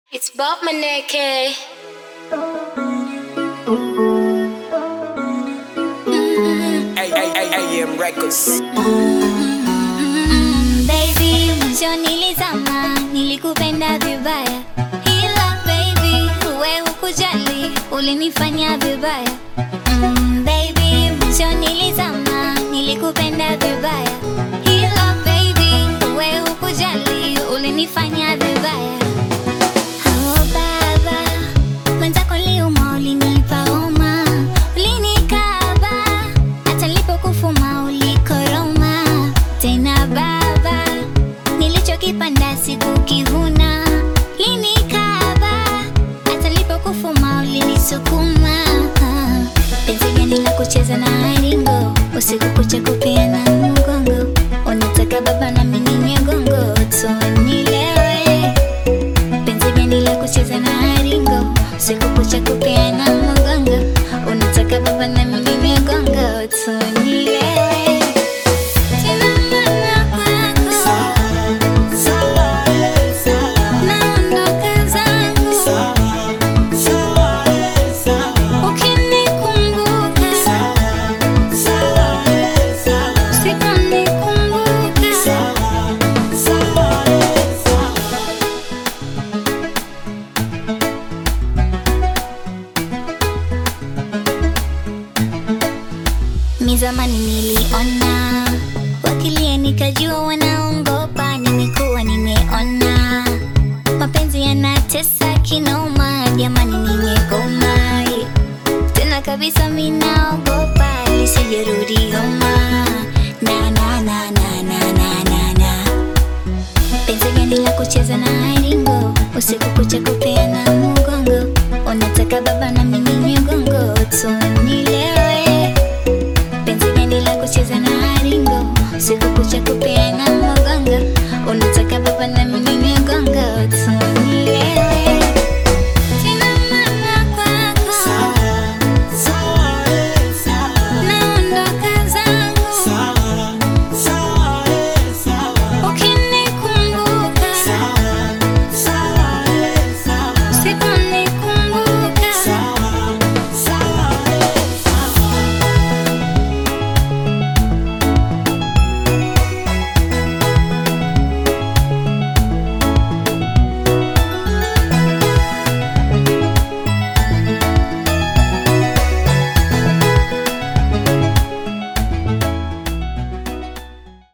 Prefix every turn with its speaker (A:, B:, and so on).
A: It's Bob Maneke.
B: AM Records.
C: Mm, baby, mwisho nilizama, nilikupenda vibaya, ila baby, we hukujali, ulinifanya vibaya. Mm, baby, mwisho nilizama, nilikupenda vibaya, ila baby, we hukujali, ulinifanya vibaya. Oh baba, mwenzako liuma, ulinipa homa, ulinikaba, hata nilipokufuma ulikoroma. Tena baba, nilichokipanda sikukivuna, ulinikaba, hata nilipokufuma ulinisukuma. Penzi gani la kucheza na ringo, usiku kucha kupeana mgongo, unataka baba na mimi ninywe gongo, tunilewe penzi gani la kucheza na ringo siku kucha kupeana mgongo unataka baba na mimi migongo tunilewe Tena mama kwako, naondoka zangu, ukinikumbuka, usiponikumbuka Mi zamani niliona wakilia, nikajua wanaongopa. Nimekuwa nimeona mapenzi yanatesa kinoma, jamani, nimegoma tena kabisa, minaogopa lisijerudi homa na na na na na na na na penzi gani la kucheza na ringo usiku kucha kupeana mgongo unataka baba na mimi migongo tunilewe penzi gani la kucheza na ringo usiku kucha kupeana